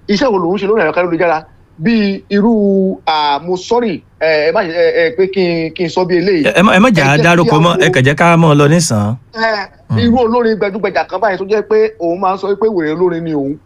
iṣẹ́ wo lòun ṣe lórí ẹ̀rọ káyélujára bíi irú mo sọ́rì ẹ má ẹ ẹ pé kí n kí n sọ bí eléyìí. ẹ má ẹ má jà á jẹ́ kí dárúkọ mọ́ àwọn- ẹ kàn jẹ́ ká mọ́ ọ lọ nísàn. ẹ irú olórin gbajúgbajà kan báyìí tó jẹ́ pé òun máa ń sọ pé wèrè olórin ni òun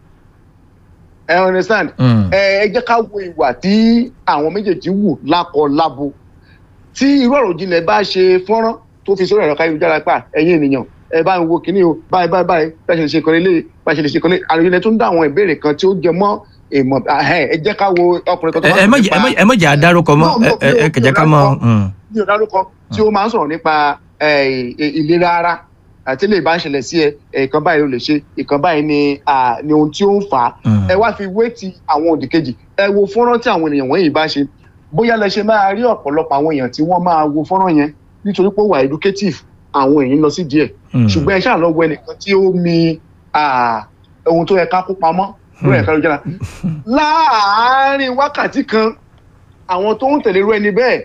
ẹ understand Mm. ẹ ẹ jẹ́ ká wo ìwà tí àwọn méjèèjì wù lákọ lábo tí irú ọ̀rọ̀ jinlẹ̀ bá ṣe fọ́nrán tó fi sórí ẹ̀rọ káyélujára pa ẹ̀yin ènìyàn ẹ bá ń wo kinní o báyìí báyìí báyìí bá ṣe lè ṣe kan lélẹ̀ bá ṣe lè ṣe kan lélẹ̀ àròyìn tó ń dá àwọn ìbéèrè kan tí ó jẹ mọ́ èèmọ̀ ẹ ẹ jẹ́ ká wo ọkùnrin kan tó ẹ ẹ má jà- ẹ má- ẹ má jà á dárúkọ mọ́ No, ẹ no, ẹ ẹ kàn jẹ́ ká mi ò mọ́. dárúkọ. mm. ní ọ̀dárúkọ tí ó máa ń sọ̀rọ̀ nípa ẹ, ì- ìlera ara àti lè bá ń ṣẹlẹ̀ sí ẹ ìkan báyìí ló lè ṣe ìkan báyìí ni à, ni ohun tí ó ń fà á Mm. ẹ wá fi wé ti àwọn òdì kejì ẹ wo fọ́nrán tí àwọn ènìyàn wọ̀nyí bá ṣe bóyá lẹ ṣe máa rí ọ̀pọ̀lọpọ̀ àwọn èèyàn tí wọ́n máa wo fọ́nrán yẹn nítorí pé ó wà educative àwọn èèyàn lọ sí díẹ̀ Mm. ṣùgbọ́n ẹ ṣáà lọ wo ẹnìkan tí ó mi à, ohun tó yẹ ká kó pamọ́ lórí ẹ̀ka lójára láàárín wákàtí kan àwọn tó ń tẹ̀lé irú ẹni bẹ́ẹ̀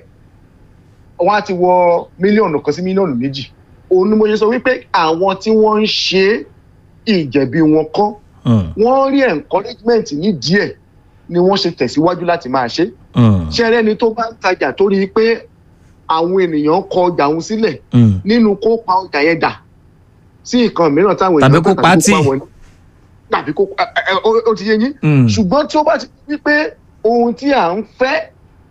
wọ́n á ti wọ mílíọ̀nù kan sí mílíọ̀nù méjì òun ni mo ṣe sọ wípé àwọn tí wọ́n ń ṣe ìjẹ̀bi wọn kọ́ Mm. wọ́n rí encouragement ní díẹ̀ ni wọ́n ṣe tẹ̀síwájú láti máa ṣe Mm. ṣé ẹrẹ́ni tó bá ń tajà tó rí i pé àwọn ènìyàn kọ ọjà òun sílẹ̀ Mm. nínú kó pa ọjà yẹn dà sí nǹkan mìíràn táwọn Tàbí èèyàn kó fẹ́ pa á tì. wọlé. tàbí kó ẹ, ẹ, ó- ó ti yé yín Mm. ṣùgbọ́n tí ó bá ti wí pé ohun tí à ń fẹ́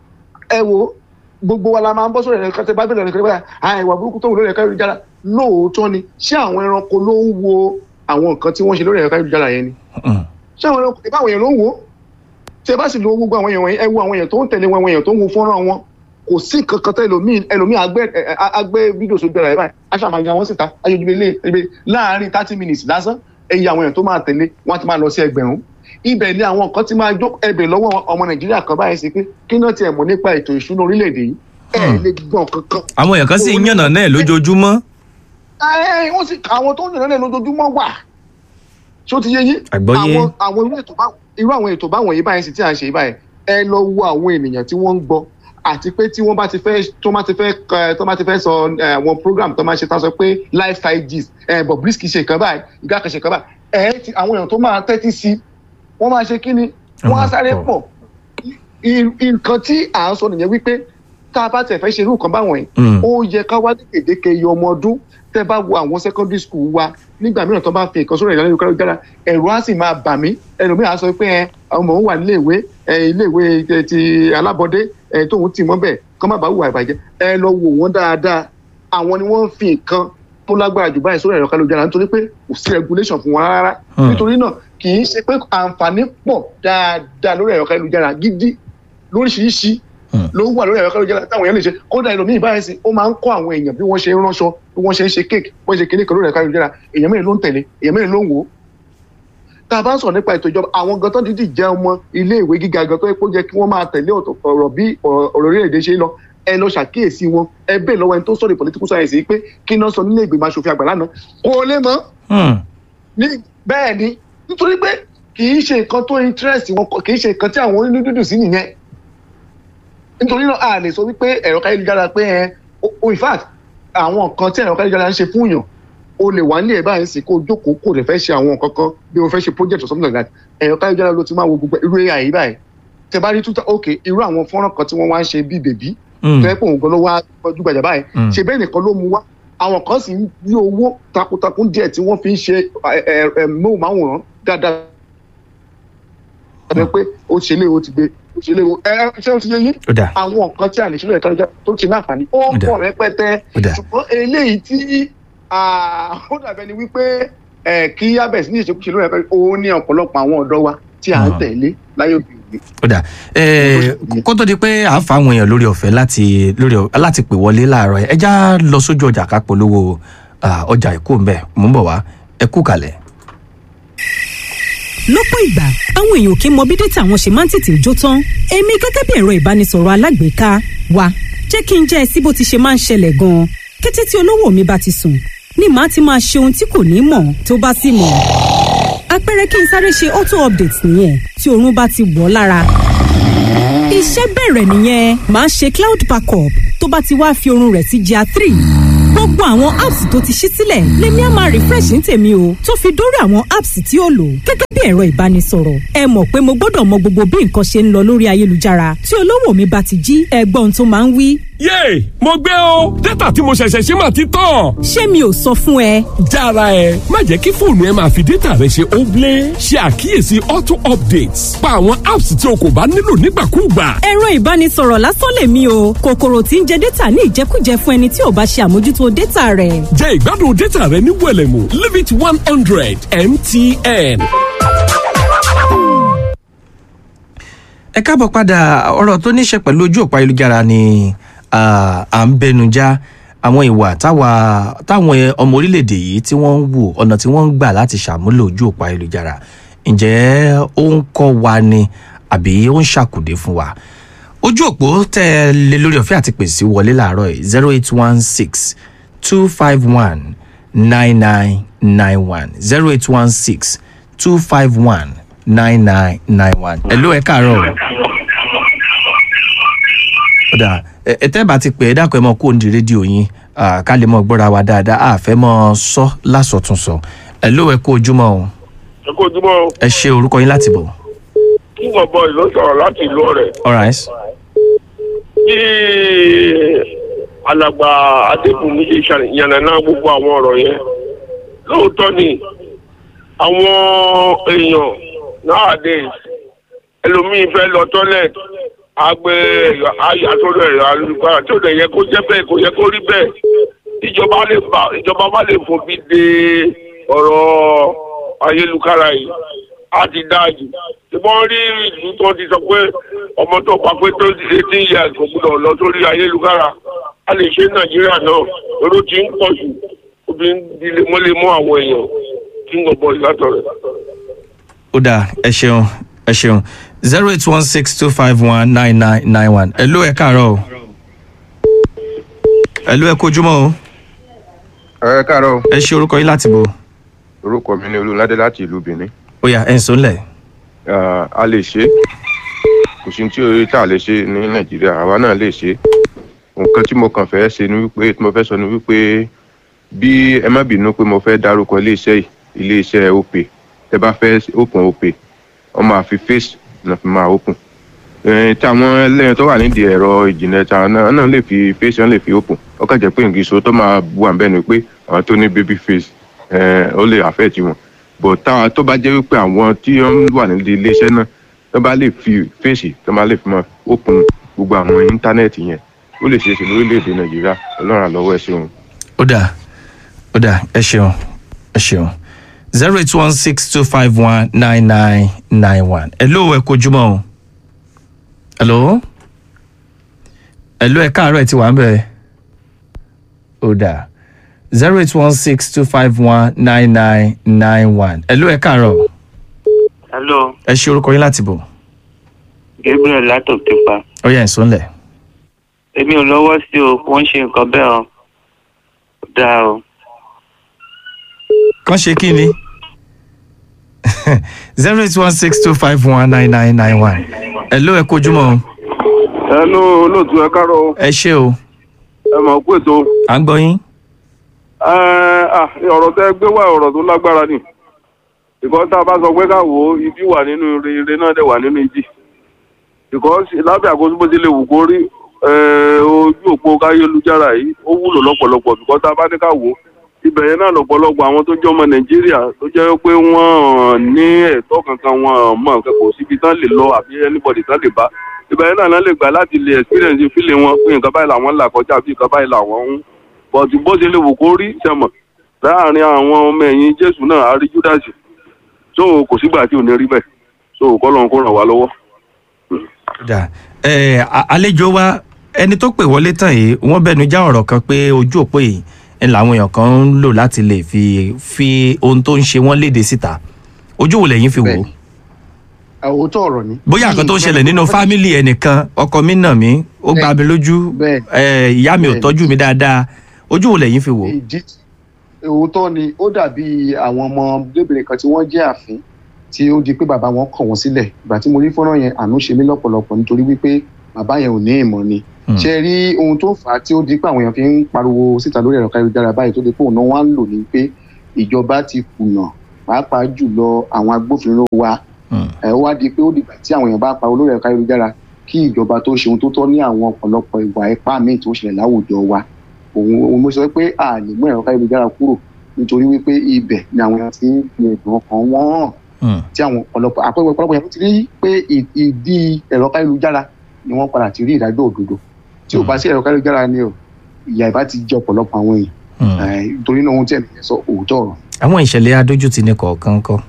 ẹ wo gbogbo wa la máa ń bọ́ sórí ẹ̀rọ tẹ bá bẹ̀rẹ̀ ẹ̀rọ báyà à ìwà burúkú tó wù lórí ẹ̀ka ìjára lóòótọ́ ni ṣé àwọn ẹranko ló ń wo àwọn nǹkan tí wọ́n ṣe lórí ẹ̀ka ìjára yẹn ni Mm. ṣé àwọn ẹranko ìbá àwọn èèyàn ló ń wò ó tí ẹ bá sì lo gbogbo àwọn èèyàn wọ̀nyí ẹ wo àwọn èèyàn tó ń tẹ̀lé wọn àwọn èèyàn tó ń wo fọ́nrán wọn kò sí nǹkan kan tó ẹlòmíì ẹlòmíì àgbẹ̀ ẹ, ẹ, àgbẹ̀ fídíò sójú ẹ̀rọ ẹ̀ báyìí aṣàmàgbà wọn síta ayélujára ilé ilé láàárín thirty minutes lásán ẹyẹ àwọn èèyàn tó máa tẹ̀lé wọn á ti máa lọ sí ẹgbẹ̀rún ibẹ̀ ni àwọn kan ti máa jó ẹbẹ̀ lọ́wọ́ ọmọ nàìjíríà kan báyìí sí pé kí náà tiẹ̀ mọ̀ nípa ètò ìṣúná orílẹ̀-èdè yìí ẹ̀ Hmm. lè gbọ́n kankan àwọn èèyàn kan sì ń yànnà náà lójoojúmọ́. ẹ wọ́n sì àwọn tó ń yàn lẹ́nu lójoojúmọ́ wà ṣé ó ti yé yín Àgbọ́yé. àwọn àwọn irú ètò báwọn irú àwọn ètò báwọn yìí báyìí sì tí à ń ṣe yìí báyìí ẹ lọ wo àwọn ènìyàn tí wọ́n ń gbọ́ àti pé tí wọ́n bá ti fẹ́ tó bá ti fẹ́ ẹ, tó bá ti fẹ́ sọ ẹ, àwọn program tó máa ṣe tán sọ pé lifestyle gist ẹ Bobrisky ṣe nǹkan báyìí ìgbà kan ṣe nǹkan báyìí ẹ ti àwọn èèyàn tó máa tẹ́tí sí wọ́n máa ṣe kí ni wọ́n á Àwọn sáré pọ̀. pọ̀ I- i- nǹkan tí à ń sọ nìyẹn wípé tá a bá tẹ̀ fẹ́ ṣe irú nǹkan báwọn yìí Mm. ó yẹ ká wá ní gbèdéke iye ọmọ ọdún tẹ bá wo àwọn secondary school wa nígbà mìíràn tó bá fi nǹkan sórí ìdánilẹ́yìn kára ẹ̀rọ á sì máa bà mí ẹlòmíràn á sọ pé ẹ àwọn ọmọ òun wà níléèwé ẹ iléèwé ẹ, ti alábọ́dé ẹ tóun tì mọ́ bẹ́ẹ̀ kọ́ má bàa hùwà ìbàjẹ́ ẹ lọ wò wọ́n dáadáa àwọn ni wọ́n ń fi nǹkan tó lágbára jù báyìí sórí ẹ̀rọ kálujára nítorí pé kò sí regulation fún wọn rárá Hmm. nítorí náà kì í ṣe pé àǹfààní pọ̀ dáadáa lórí ẹ̀rọ kálujára gidi lóríṣiríṣi Hmm. ló wà lórí ẹ̀rọ kálujára táwọn èèyàn lè ṣe kódà ẹlòmíì báyìí sí ó máa ń kọ́ àwọn èèyàn bí wọ́n ṣe ń ránṣọ bí wọ́n ṣe ń ṣe kéèkì bí wọ́n ṣe kéèkì lórí ẹ̀rọ kálujára èèyàn mẹ́rin ló ń tẹ̀lé èèyàn mẹ́rin ló ń wò ó tá a bá ń sọ̀rọ̀ nípa ètò ìjọba àwọn gan tó dídì jẹ́ ọmọ ilé ìwé gíga gan tó yẹ kó jẹ́ kí wọ́n máa tẹ̀lé ọ̀tọ̀- ọ̀rọ̀ bí ọ̀rọ̀ ọ̀rọ̀ orílẹ̀-èdè ṣe ń lọ ẹ lọ ṣàkíyèsí wọn ẹ bẹ́ẹ̀ lọ́wọ́ ẹni tó sọ̀rọ̀ political science yìí pé kí náà sọ nílé ìgbìmọ̀ asòfin àgbà lánàá kò lè mọ́ Mm. ní bẹ́ẹ̀ ni nítorí pé kì í ṣe nǹkan tó interest wọn kọ- kì í ṣe nǹkan tí àwọn onínú dúdú sí nìyẹn nítorí náà a lè sọ wípé ẹ̀rọ káyélujára pé ẹ o- o in fact àwọn nǹkan tí ẹ̀rọ káyélujára ń ṣe fún yàn o lè wà nílé ẹ̀ báyìí sí kó o jókòó kó o lè fẹ́ ṣe àwọn nǹkan kan bí o fẹ́ ṣe project or something like that ẹ̀rọ káyélujára ló ti máa wo gbogbo irú AI yìí báyìí tẹ bá rí túta ok irú àwọn fọ́nrán kan tí wọ́n wá ń ṣe bíi bèbí Mm. tó yẹ pé òun gan ló wá gbọ́dú gbàjà báyìí Mm. ṣe bẹ́ẹ̀ nìkan ló mú wá àwọn kan sì ń rí owó takuntakun díẹ̀ tí wọ́n fi ń ṣe ẹ, ẹ, ẹ, móhùnmáwòrán dáadáa ẹ pé ó ṣe lé o ti gbé ó ṣe lé o ẹ ṣé o ti yé yín ó dà àwọn nǹkan tí a lè ṣe lóye kájá tó ti láǹfààní ó Ó dà. pọ̀ rẹpẹtẹ Ó dà. ṣùgbọ́n eléyìí tí ah, ó dàbẹ̀ ni wípé ẹ, kí abẹ́sí ní ìṣekúṣe lóye kájá òun ní ọ̀pọ̀lọpọ̀ àwọn ọ̀dọ́ wa tí à ń Mm. tẹ̀lé láyé òbí òbí. ó dà ẹ kó tó di pé à ń fa àwọn èèyàn lórí ọ̀fẹ́ láti lórí ọ- láti pè wọlé láàárọ̀ ẹ já lọ sójú ọjà ká polówó ah, ọjà ìkó ń bẹ mò ń bọ̀ wá ẹ kú kalẹ̀. lọ́pọ̀ ìgbà àwọn èèyàn kì í mọ bí dátà wọn ṣe máa ń tètè jó tán èmi gẹ́gẹ́ bí ẹ̀rọ ìbánisọ̀rọ̀ alágbèéká wa jẹ́ kí n jẹ́ ẹ sí bó ti ṣe máa ń ṣẹlẹ̀ gan-an kété tí olówó mi bá ti sùn ni màá ti máa ṣe ohun tí kò ní mọ̀ tó bá sì mọ̀ àpẹẹrẹ kí n sáré ṣe auto update nìyẹn tí oorun bá ti wọ̀ ọ́ lára iṣẹ́ bẹ̀rẹ̀ nìyẹn màá ṣe cloud backup tó bá ti wá fi oorun rẹ̀ sí gr three gbogbo àwọn apps tó ti ṣí sílẹ̀ lèmi á máa refresh ní tèmi o tó fi dórí àwọn apps tí ó lò gẹ́gẹ́ bí ẹ̀rọ ìbánisọ̀rọ̀ ẹ mọ̀ pé mo gbọ́dọ̀ mọ gbogbo bí nǹkan ṣe ń lọ lórí ayélujára tí olówó mi bá ti jí ẹgbọ́n tó máa ń wí. yéè mo gbé o dátà tí mo ṣẹ̀ṣẹ̀ ṣe máa ti tán. ṣé mi ò sọ fún ẹ. jára ẹ má jẹ́ kí fóònù ẹ máa fi dátà rẹ ṣe óblé ṣe àkíyèsí auto updates pa àwọn apps tí o kò bá nílò nígbàkúùgbà. ẹ̀rọ ìbánisọ̀rọ̀ lásán lèmi o kòkòrò tí ń jẹ dátà ní ìjẹkújẹ fún ẹni tí ò bá ṣe àmójútó dátà rẹ̀. jẹ́ ìgbádùn dátà rẹ ní wẹ̀lẹ̀mú limit one hundred mtn. ẹ káàbọ̀ padà ọ̀rọ̀ tó níṣe pẹ̀lú ojú òpó ayélujára ni à à ń bẹnujá àwọn ìwà táwa táwọn ọmọ orílẹ̀-èdè yìí tí wọ́n ń wò ọ̀nà tí wọ́n ń gbà láti ṣàmúlò ojú òpó ayélujára ǹjẹ́ ó ń kọ́ wa ni àbí ó ń ṣàkùdé fún wa ojú òpó tẹ́ ẹ lé lórí ọ̀fẹ́ àti pèsè wọlé làárọ̀ yìí zero eight one six two five one nine nine nine one zero eight one six two five one nine nine nine one. Hello ẹ káàárọ̀. ọ̀dà ẹ tẹ́ bá ti pè é dákun ẹ mọ kó ní rédíò yín ah, ká lè mọ gbọ́ra wa dáadáa àfẹ́ mọ sọ lásọtúnsọ. Hello ẹ kú ojúmọ́ o ẹ kó ojúmọ́ o. ẹ ṣe orúkọ yín láti bọ̀. kí bọ̀bọ̀ ìlú sọ̀rọ̀ láti ìlú ọ̀rẹ́. alright kí alàgbà adébùnmi ṣe ṣàyànnà gbogbo àwọn ọ̀rọ̀ yẹn lóòótọ́ ni àwọn èèyàn nowadays ẹlòmíín fẹ́ lọ toilet àgbẹ̀ àyà sórí ẹ̀rọ ayélujára tí ò dẹ̀ yẹ kó jẹ́ bẹ́ẹ̀ kó yẹ kó rí bẹ́ẹ̀ ìjọba lè bá ìjọba bá lè fòfin de ọ̀rọ̀ ayélujára yìí á ti dáa jù ṣùgbọ́n rí ìlú tó ti sọ pé ọmọ tó pa pé tó eighteen years kò gbọdọ̀ lọ sórí ayélujára a lè ṣe nàìjíríà náà lóró ti ń pọ̀ jù obìnrin di lemọ́lemọ́ àwọn èèyàn kí n gbọ́ ìyàtọ̀ rẹ̀. ó dáa ẹ ṣeun ẹ ṣeun zero eight one six two five one nine nine nine one. Hello ẹ káàárọ̀ o. Hello ẹ kú ojúmọ́ o. ẹ káàárọ̀ ẹ ṣe orúkọ yín láti bọ̀. orúkọ mi ni olúladé láti ìlú benin ó yá ẹ̀ ń sọ ńlẹ̀. Ah, a lè ṣe é. kò sí tí orí tá a lè ṣe ní nàìjíríà àwa náà lè ṣe é. nǹkan tí mo kàn fẹ́ ṣe ni wípé tí mo fẹ́ sọ ni wípé bí ẹ má bínú pé mo fẹ́ dárúkọ iléeṣẹ́ yìí iléeṣẹ́ opay tẹ bá fẹ́ open opay wọ́n máa fi face náà fi máa open Eh, táwọn ẹlẹ́yìn tó wà nídìí ẹ̀rọ ìjìnlẹ̀ táwọn náà náà lè fi face wọn lè fi open ó kàn jẹ́ pé nǹkan ìṣó tó máa wà bẹ́ẹ̀ ni pé àwọn tó ní baby face eh, ó lè affect wọn but táwọn tó bá jẹ́ wípé àwọn tí wọ́n wà nídìí iléeṣẹ́ náà tó bá lè fi fèsì tó bá lè fi máa open gbogbo àwọn íńtánẹ́ẹ̀tì yẹn ó lè ṣeé ṣe lórílẹ̀‐èdè nàìjíríà ọlọ́run àlọ́wọ́ ẹ ṣeun. ó dáa ó dáa ẹ ṣeun ẹ ṣeun zero eight one six two five one nine nine nine one. Hello ẹ kú ojúmọ́ o. Hello. Hello ẹ káàárọ̀ ẹ ti wà ń bẹ̀. ó dáa zero eight one six two five one nine nine nine one. Hello ẹ káàárọ̀ hello ẹ ṣe orúkọ yín láti bọ̀. gabriel látòkèpa ó yá ìsún lẹ̀. èmi ò lọ́wọ́ sí o wọ́n ń ṣe nǹkan bẹ́ẹ̀ o kò dáa o kàn ṣe kí ni zero eight one six two five one nine nine nine one. Hello ẹ kú ojúmọ́ o. ẹnu olóòtú ẹ kárọ̀ ẹ ṣé o ẹ mọ̀ pé tó à ń gbọ́ yín. ọ̀rọ̀ tẹ́ gbé wá ọ̀rọ̀ tó lágbára ni because tá a bá sọ pé ká wò ó ibi wà nínú ire ire náà dẹ̀ wà nínú ìjì because lábẹ́ àkóso bó ti lè wù kó rí eh, ojú òpó káyélujára yìí ó wúlò lọ́pọ̀lọpọ̀ because tá a bá ní ká wò ó ibẹ̀ yẹn náà lọ́pọ̀lọpọ̀ àwọn tó jẹ́ ọmọ nàìjíríà tó jẹ́ pé wọ́n ní ẹ̀tọ́ kankan wọn mọ̀ nǹkan kò síbi tán lè lọ àbí anybody tán lè bá ibẹ̀ yẹn náà náà lè gbà láti lè experience feeling wọn pé nǹkan báyìí làwọn là kọjá àbí nǹkan báyìí làwọn ń but bó ṣe lè wù kó rí sẹ́mọ̀ láàrin àwọn ọmọ ẹ̀yìn jésù náà a rí júdásì so kò sígbà tí ò ní rí bẹ́ẹ̀ so kọ́ lóun kó ràn wá lọ́wọ́. dà ẹ a- àlejò wa ẹni tó pè wọlé tán yìí wọ́n bẹnu já ọ̀rọ̀ kan pé ojú òpó yìí ń làwọn èèyàn kan ń lò láti lè fi fi ohun tó ń ṣe wọ́n léde síta ojú wo lẹ́yìn fi wò ó Bẹ́ẹ̀ni. àwòtọ́ ọ̀rọ̀ ni. bóyá nǹkan tó ń ṣẹlẹ̀ nínú fámìlì ẹnìkan ọkọ mi nà mí ó gbá mi lójú Bẹ́ẹ̀ni. ẹ, ìyá mi ò Bẹ́ẹ̀ni. tọ́jú mi dáadáa ojú wo lẹ́yìn fi wò ó. ìdí òótọ́ ni ó dàbí àwọn ọmọdébìnrin kan tí wọ́n jẹ́ àfín tí ó di pé bàbá wọn kọ̀ wọ́n sílẹ̀ ìgbà tí mo rí fọ́nrán yẹn àánú ṣe mí lọ́pọ̀lọpọ̀ nítorí wípé bàbá yẹn ò ní ìmọ̀ ni Hmm. ṣe rí ohun tó fà á tí ó di pé àwọn èèyàn fi ń pariwo síta lórí ẹ̀rọ káyọ̀dára báyìí tó di pé òun náà wá ń lò ní pé ìjọba ti kùnà pàápàá jùlọ àwọn agbófinró wa Hmm. ẹ ó wá di pé ó dìgbà tí àwọn èèyàn bá pa olórí ẹ̀ka ayélujára kí ìjọba tó ṣe ohun tó tọ́ ní àwọn ọ̀pọ̀lọpọ̀ ìwà ipá míì tó ṣẹlẹ̀ láwùjọ wa òun òun mo sọ pé a lè mú ẹ̀rọ ayélujára kúrò nítorí wípé ibẹ̀ ni àwọn èèyàn ti ń fi ẹ̀dùn ọkàn wọn hàn Hmm. tí àwọn ọ̀pọ̀lọpọ̀ àpẹẹrẹ ọ̀pọ̀lọpọ̀ yẹn ti rí pé ì- ìdí ẹ̀rọ ayélujára ni wọ́n padà ti rí ìdájọ́ òdodo tí ò bá sí ẹ̀rọ ayélujára ni o ìyà ìbá ti jẹ ọ̀pọ̀lọpọ̀ àwọn èèyàn Hmm. Eh, nítorí náà ohun tí ẹnìyẹn sọ òótọ́ ọ̀rọ̀ àwọn ìṣẹ̀lẹ̀ adójútì ní kọ̀ọ̀kan kọ́.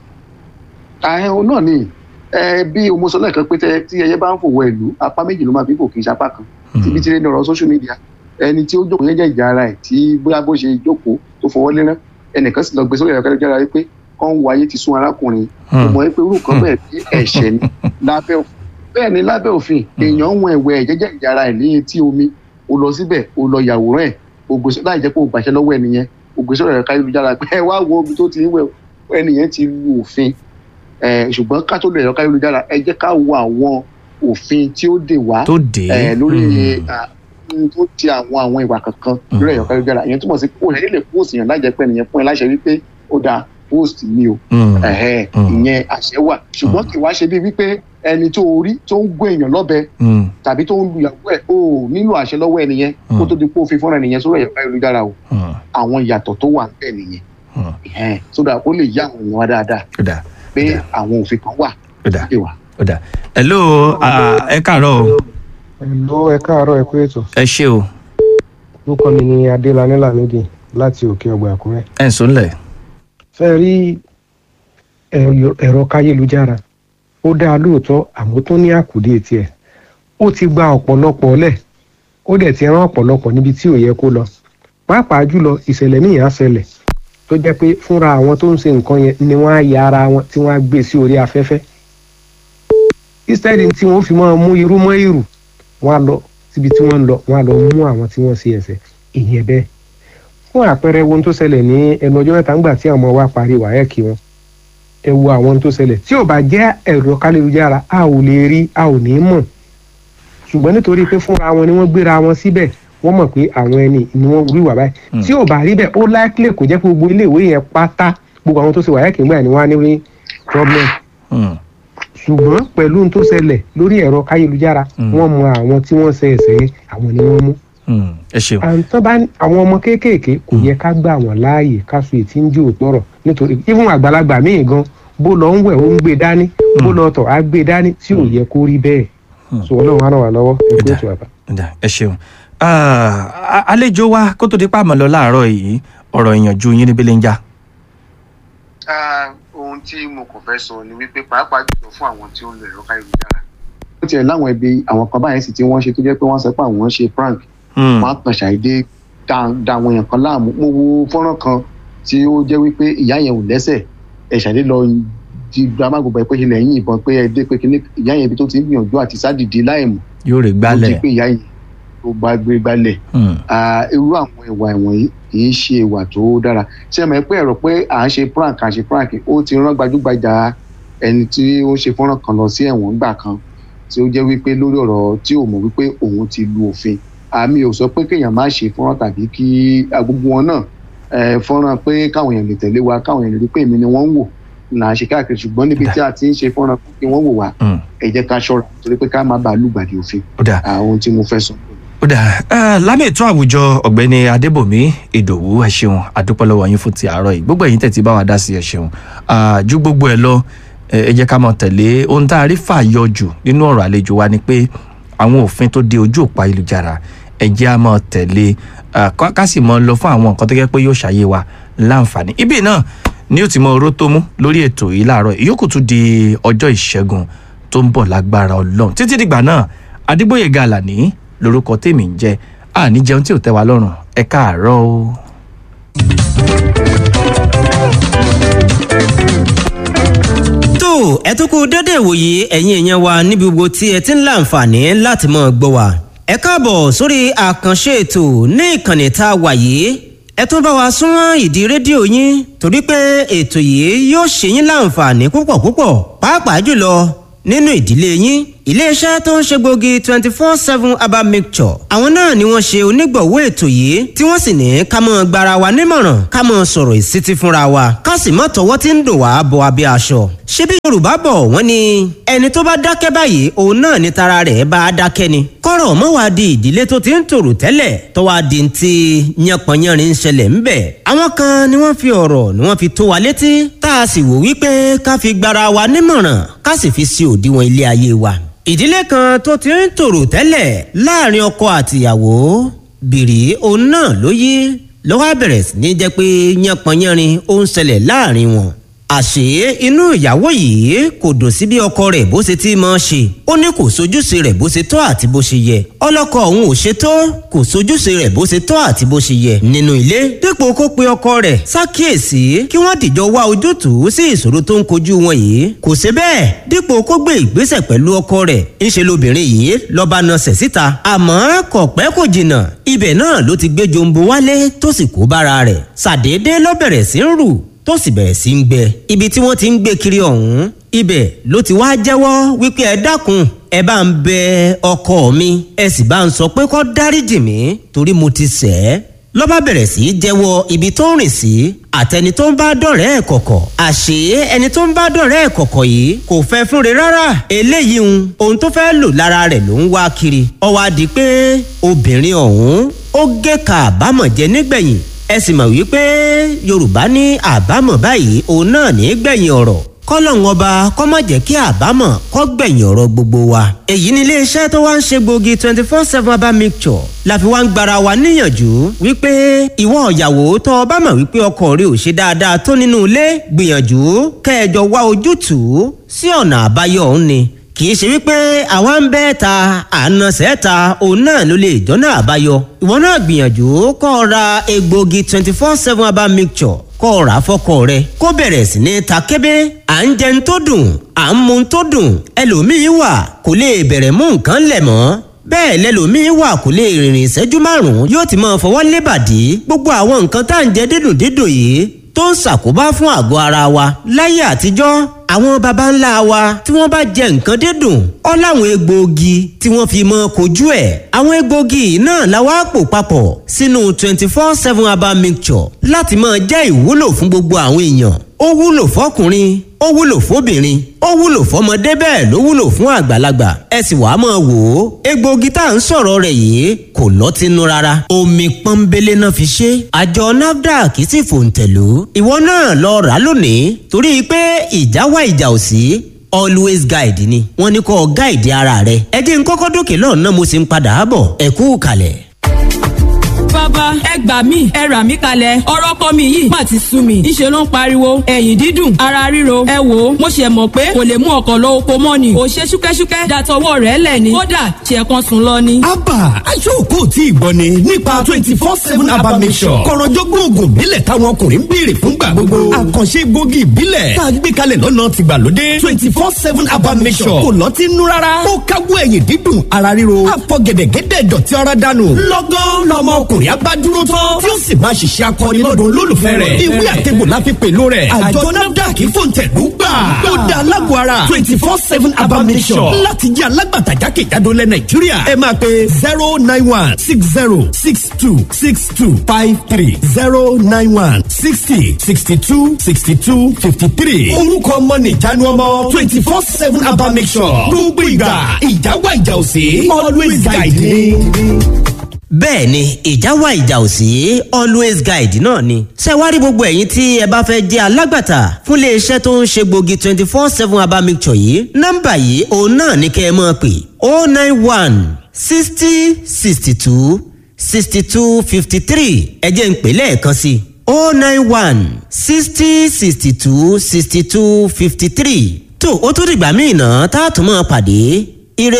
ààrùn náà ni ẹ bí omo sọ lẹ́ẹ̀kan pé tẹ- tí ẹyẹ bá ń fòwọ́ ìlú apá méjì ló máa fi fò kì í ṣapá kan Hmm. tíbi tí lè dọ̀rọ̀ social media ẹni tí ó jókòó yẹn jẹ́ ìjà ara ẹ̀ tí bóyá bó ṣe jókòó tó fọwọ́ lérán ẹnìkan sì lọ gbé sórí ẹ̀rọ kájọ́jára wípé kán wo ayé ti sún arákùnrin Hmm. kò mọ̀ pé irú kan bẹ́ẹ̀ bí ẹ̀ṣẹ̀ ni lábẹ́ òfin bẹ́ẹ̀ ni lábẹ́ òfin èèyàn ń wọn ẹ̀wẹ̀ jẹ́jẹ́ ìjà ara ẹ̀ ní etí omi o lọ síbẹ̀ o lọ yàwòrán ẹ̀ o gbé sọ- láì jẹ́ pé o gbàṣẹ lọ́wọ́ ẹnìyẹn o gbé sórí ẹ̀rọ kájọ́jára pé ẹ wá wo omi tó ti ń wẹ̀ ẹnìyẹn ti lu òfin Eh, ṣùgbọ́n ká tó lè ẹ̀rọ káyélujára ẹ jẹ́ ká wo àwọn òfin tí ó dè wá tó dé. eh, lórí Hmm. ah, mm, tó ti àwọn àwọn ìwà kankan lórí ẹ̀rọ káyélujára ìyẹn túmọ̀ sí pé òun lè post yàn lájẹ́ pé ẹnìyẹn fún ẹ láṣẹ wípé ó dáa post mi o Hmm. ẹ̀hẹ́, Mm. ìyẹn àṣẹ wà ṣùgbọ́n kì í wá ṣe bí wípé ẹni tó rí tó ń gbé èèyàn lọ́bẹ Hmm. tàbí tó ń lu ìyàwó ẹ̀ ó nílò àṣẹ lọ́wọ́ ẹnìyẹn kó tó di pé ó fi fọ́nrán ẹnìyẹn sórí ẹ̀rọ káyélujára o Hmm. àwọn ìyàtọ̀ tó wà níbẹ̀ nìyẹn Hmm. ẹ̀hẹ́n, sódà ó lè yá àwọn èèyàn wá dáadáa ó dà pé Yeah. àwọn òfin kan wà ó dà lè wà. ó dà. hello ah, ẹ káàárọ̀ o Hello, ẹ káàárọ̀ ẹ kú ètò. ẹ ṣé o Orúkọ mi ni Adélani Lamidi láti òkè ọgbà Àkúrẹ́. ẹ̀ ń sùn lẹ̀. Fẹ́ rí ẹ̀rọ- ẹ̀rọ káyélujára. Ó dáa lóòótọ́ àmọ́ tó ní àkùdé tiẹ̀. Ó ti gba ọ̀pọ̀lọpọ̀ lẹ̀. Ó dẹ̀ ti rán ọ̀pọ̀lọpọ̀ níbi tí ò yẹ kó lọ. Pàápàá jùlọ ìṣẹ̀lẹ̀ míì á ṣẹlẹ̀ tó jẹ́ pé fúnra àwọn tó ń ṣe nǹkan yẹn ni wọ́n á ya ara wọn tí wọ́n á gbé sí orí afẹ́fẹ́. Instead tí wọ́n fi máa mú irú mọ́ irú wọ́n á lọ síbi tí wọ́n ń lọ wọ́n á lọ mú àwọn tí wọ́n ṣe ẹ̀ṣẹ̀ ìyẹn bẹ́ẹ̀ fún àpẹẹrẹ ohun tó ṣẹlẹ̀ ní ẹnu ọjọ́ mẹ́ta ńgbà tí àwọn ọmọ wa parí wáyẹ́ẹ̀kì wọn ẹ wo àwọn ohun tó ṣẹlẹ̀ tí ò bá jẹ́ ẹ̀rọ kálélujára a ò lè rí a ò ní mọ̀ ṣùgbọ́n nítorí pé fúnra wọn ni wọ́n gbéra wọn síbẹ̀ wọ́n mọ̀ pé àwọn ẹni ni wọ́n rí wà báyìí tí ò bá rí bẹ́ẹ̀ ó láìpẹ́ kò jẹ́ pé gbogbo iléèwé yẹn pátá gbogbo àwọn tó ṣe wáyẹ́ẹ̀kì ńgbà ni wọ́n á ní rí problem Hmm. ṣùgbọ́n pẹ̀lú ohun tó ṣẹlẹ̀ lórí ẹ̀rọ káyélujára Mm. wọ́n mọ àwọn tí wọ́n ṣe ẹ̀ṣẹ̀ yẹn àwọn ni wọ́n mú Hmm. ẹ ṣeun. àǹtọ́ bá àwọn ọmọ kéékèèké kò yẹ ká gbà wọ́n láàyè ká so ètí ń jò tọrọ nítorí even àgbàlagbà míì gan bó lọ ń wẹ̀ ó ń gbé dání bó lọ tọ̀ á gbé dání tí ò yẹ kó rí bẹ́ẹ̀ so ọlọ́run á ràn wá lọ́wọ́ ẹ kú Ẹ̀dá. ètò àbá. Ẹ̀dá, ẹ ṣeun. Ah, a- àlejò wa kó tó di pàmò lọ láàárọ̀ yìí ọ̀rọ̀ ìyànjú yín níbi lè ń já. ohun tí mo kàn fẹ́ sọ ni wípé pàápàá jùlọ fún àwọn tí ó ń lo ẹ̀rọ káyélujára. ó tiẹ̀ láwọn ẹbí àwọn kan báyẹn sì tí wọ́n ṣe tó jẹ́ pé wọ́n sọ pé àwọn ṣe prank Hmm. wọ́n á kàn ṣàìdé da da àwọn èèyàn kan láàmú mo wo fọ́nrán kan tí ó jẹ́ wípé ìyá yẹn ò lẹ́sẹ̀ ẹ̀ ṣàdé lọ di gbàmágbọ̀gbà pé ilẹ̀ yín ìbọn pé ẹ dé pé kíní ìyá yẹn ibi tó ti ń gbìyànjú àti sádìdí láìmọ̀ yóò rè ó di gbálẹ̀. pé ìyá yẹn tó bá gbé gbálẹ̀ Hmm. Ah, irú àwọn ìwà ìwọ̀nyí kì í ṣe ìwà tó dára ṣé ẹ mọ̀ pé ẹ̀rọ pé à ń ṣe prank à ń ṣe prank ó ti rán gbajúgbajà ẹni tí ó ṣe fọ́nrán kan lọ sí ẹ̀wọ̀n gbà kan tí ó jẹ́ wípé lórí ọ̀rọ̀ tí ò mọ̀ wípé òun ti lu òfin àmì ò sọ pé kéèyàn má ṣe fọ́nrán tàbí kí agbègbè wọn náà eh, fọ́nrán pé káwọn èèyàn lè tẹ̀lé wa káwọn èèyàn lè rí pé èmi ni wọ́n ń wò là ń ṣe káàkiri ṣùgbọ́n níbi tí a ti ń ṣe fọ́nrán kí wọ́n wò wá Hmm. ẹ jẹ́ ká ṣọ́ra torí pé ká má bàa lùgbàdì òfin ó dà àwọn tí mo fẹ́ sọ. ó dà Ah, lábẹ́ ètò àwùjọ ọ̀gbẹ́ni adébòmí ìdòwú ẹ ṣeun àdúpẹ́ lọ́wọ́ yín fún ti àárọ̀ yìí gbogbo ẹ̀yin tẹ̀tí bá wa dá sí ẹ ṣeun Ah, ju gbogbo ẹ lọ ẹ ẹ jẹ́ ká máa tẹ̀lé ohun tá a rí fàyọ jù nínú ọ̀rọ̀ àlejò wa ni pé àwọn òfin tó de ojú òpó ayélujára ẹ jẹ́ á máa tẹ̀lé ah, ká ká sì máa lọ fún àwọn nǹkan tó jẹ́ pé yóò ṣàyè wa láǹfààní ibi náà ni ó ti mọ oró tó mú lórí ètò yìí láàárọ̀ ìyókù tún di ọjọ́ ìṣẹ́gun tó ń bọ̀ lágbára ọlọ́run títí dìgbà náà adébóyèga àlàní lórúkọ tèmi ń jẹ́ àní jẹun tí ò tẹ́ wa lọ́rùn ẹ káàárọ̀ o. tó ẹ tún kú dédé ìwòye ẹ̀yin èèyàn wa níbi gbogbo tí ẹ ti ń láǹfààní láti mọ̀ gbọ́ wa. ẹ káàbọ̀ sórí àkànṣe ètò ní ìkànnì tá a wà yìí ẹ tún bá wa súnmọ́ ìdí rédíò yín torí pé ètò yìí yóò ṣe yín láǹfààní púpọ̀ púpọ̀ pàápàá jùlọ nínú ìdílé yín iléeṣẹ́ tó ń ṣe gbòógì twenty four seven herbal mixture àwọn náà ni wọ́n ṣe onígbọ̀wọ́ ètò yìí tí wọ́n sì ní ká mọ́ gbara wa nímọ̀ràn ká mọ́ sọ̀rọ̀ ìsítí fúnra wa ká sì mọ́ tọwọ́ tí ń dùn wá bọ abẹ́ aṣọ. ṣé bí yorùbá bọ̀ wọ́n ní ẹni tó bá dákẹ́ báyìí òun náà ni tara rẹ̀ bá a dákẹ́ ni. kọ́rọ̀ mọ́ wá di ìdílé tó ti ń tòrò tẹ́lẹ̀ tó wá di ti yánpọnyánrin ń ṣẹlẹ̀ ń bẹ̀. àwọn kan ni wọ́n fi ọ̀rọ̀ ni wọ́n fi tó wa létí tá a sì wò wípé ká fi gbara wa nímọ̀ràn ká sì fi sí òdiwọ̀n ilé ayé wa. ìdílé kan tó ti ń tòrò tẹ́lẹ̀ láàrin ọkọ àtìyàwó bìrì òun náà ló yí ló wá bẹ̀rẹ̀ sí ní jẹ́ pé yánpọnyánrin ó ń ṣẹlẹ̀ láàrin wọn. àṣé inú ìyàwó yìí kò dùn sí bí ọkọ rẹ̀ bó ṣe ti máa ṣe ó ní kò sojúṣe rẹ̀ bó ṣe tọ́ àti bó ṣe yẹ ọlọ́kọ òun ò ṣe tó kò sojúṣe rẹ̀ bó ṣe tọ́ àti bó ṣe yẹ nínú ilé dípò kó pe ọkọ rẹ̀ ṣàkíyèsí kí wọ́n dìjọ wá ojútùú sí ìṣòro tó ń kojú wọn yìí kò ṣe bẹ́ẹ̀ dípò kó gbé ìgbésẹ̀ pẹ̀lú ọkọ rẹ̀ ńṣe lobìnrin yìí lọ́ba nasẹ̀ síta àmọ́ kò pẹ́ kò jìnnà ibẹ̀ náà ló ti gbé jombo wálé tó sì kó bára rẹ̀ ṣàdédé ló bẹ̀rẹ̀ sí ń rù tó sì bẹ̀rẹ̀ sí ń gbẹ ibi tí wọ́n ti ń gbé kiri ọ̀hún ibẹ̀ ló ti wá jẹ́wọ́ wípé ẹ dákun ẹ bá ń bẹ ọkọ mi ẹ sì bá ń sọ pé kó dáríjì mí torí mo ti ṣẹ̀ ẹ́ ló bá bẹ̀rẹ̀ sí í jẹ́wọ́ ibi tó ń rìn sí àtẹni tó ń bá dọ̀rẹ́ ẹ̀ kọ̀kọ̀ àṣé ẹni tó ń bá dọ̀rẹ́ ẹ̀ kọ̀kọ̀ yìí kò fẹ́ fúnre rárá eléyìí ń ohun tó fẹ́ lò lára rẹ̀ ló ń wá kiri ó wá di pé obìnrin ọ̀hún ó gé ka àbámọ̀ jẹ nígbẹ̀yìn ẹ sì mọ̀ wípé yorùbá ní àbámọ̀ báyìí òun náà ní gbẹ̀yìn ọ̀rọ̀ kọ́lọ́hún ọba kọ́ má jẹ́ kí àbámọ̀ kọ́ gbẹ̀yìn ọ̀rọ̀ gbogbo wa. èyí ni iléeṣẹ́ tó wá ń ṣe gbòógì twenty four seven herbal mixture la fi wá ń gbara wa níyànjú wípé ìwọ ìyàwó tó o bá mọ̀ wípé ọkọ rẹ ò ṣe dáadáa tó nínú ilé gbìyànjú kẹjọ wá ojútùú sí ọ̀nà àbáyọ òun ni kì í ṣe wípé àwa ń bẹ́ ta àna sẹ́ta òun náà ló lè jọ́nà àbáyọ. ìwọ náà gbìyànjú kọ́ ọ ra egbògi twenty four seven herbal mixture kọ́ ọ rà á fọ́kọ rẹ kó bẹ̀rẹ̀ sí ní ta kébé. à ń jẹun tó dùn à ń mu tó dùn ẹlòmíín wà kò lè bẹ̀rẹ̀ mú nǹkan lẹ̀ mọ́ bẹ́ẹ̀ lẹ́lòmíín wà kò lè rìnrìn ìṣẹ́jú márùn-ún yóò ti máa fọwọ́ lébàdí gbogbo àwọn nǹkan tá à ń jẹ dídùn dídùn yìí tó ń ṣàkóbá fún àgọ́ ara wa láyé àtijọ́ àwọn baba ńlá wa tí wọ́n bá jẹ nǹkan dídùn ọ́ láwọn egbòogi tí wọ́n fi mọ́ kojú ẹ̀ àwọn egbòogi náà la wá pò papọ̀ sínú twenty four seven herbal mixture láti máa jẹ́ ìwúlò fún gbogbo àwọn èèyàn ó wúlò fọkùnrin ó wúlò fóbìnrin ó wúlò fọmọdé bẹ́ẹ̀ ló wúlò fún àgbàlagbà ẹ sì wàá máa wò ó egbòogi tá à ń sọ̀rọ̀ rẹ̀ yìí kò lọ́tínú rárá omi pọ́nbélé náà fi ṣe àjọ nafdac sì fòǹtẹ̀lú ìwọ náà lọ rà lónìí torí pé ìjà wá ìjà ò sí always guide ni wọ́n ní kó guide ara rẹ ẹ jẹ́ n kọ́kọ́ dókè lọ́nà mo sì ń padà bọ̀ ẹ kú kalẹ̀ bàbá ẹ gbà mí ẹ rà mí kalẹ̀ ọ̀rọ̀ kọ́ mi yìí má ti sú mi ìṣe ló ń pariwo ẹ̀yìn dídùn ara ríro ẹ wò ó mo ṣe mọ̀ pé kò lè mú ọkọ̀ lọ oko mọ́ ni kò ṣe ṣúkẹ́ṣúkẹ́ dàtọwọ́ rẹ̀ lẹ̀ ni kódà ṣe kan sùn lọ ni. abba aṣọ́ọ̀kọ́ tí ì gbọ́ ni nípa twenty four seven abba mission kọ̀rọ̀jọ́gbọ́n oògùn ìbílẹ̀ táwọn ọkùnrin ń béèrè fúngbà gbogbo àkànṣe gbòógì ìbílẹ̀ tá a gbé kalẹ̀ lọ́nà tìgbàlódé twenty four seven abba mission kò lọ́tí nú rárá ó káwọ́ ẹ̀yìn dídùn ara ríro àfọ̀gẹ̀dẹ̀gẹ̀dẹ̀ dọ̀tí ara dànù lọ́gán lọ́mọ ọkùnrin abá dúró tán tí ó sì máa ṣiṣẹ́ akọni lọ́dún olólùfẹ́ rẹ̀ ìwé àtẹ̀gbò la fi pèlú rẹ̀ àjọ nafdac fòǹtẹ̀lú gbà ó da alágbó ara twenty four seven abamisọ̀ láti jẹ́ alágbàtà jákèjádò lẹ̀ nàìjíríà ẹ máa pe zero nine one six zero six two six two five three zero nine one sixty sixty two sixty two fifty three orúkọ ọmọ nìjánu ọmọ twenty four seven abamisọ̀ gbogbo ìgbà ìjáwá ìjà òsè always guide me bẹ́ẹ̀ ni ìjà wà ìjà ò sí always guide náà ni. ṣé wá rí gbogbo ẹ̀yin tí ẹ bá fẹ́ jẹ́ alágbàtà fún iléeṣẹ́ tó ń ṣe gbòógì twenty four seven herbal mixture yìí nọ́mbà yìí òun náà ní kẹ́ ẹ máa pè oh nine one sixty sixty two sixty two fifty three ẹ jẹ́ ń pè lẹ́ẹ̀kan sí i oh nine one sixty sixty two sixty two fifty three tó o tún dìgbà míì náà tá a tún máa pàdé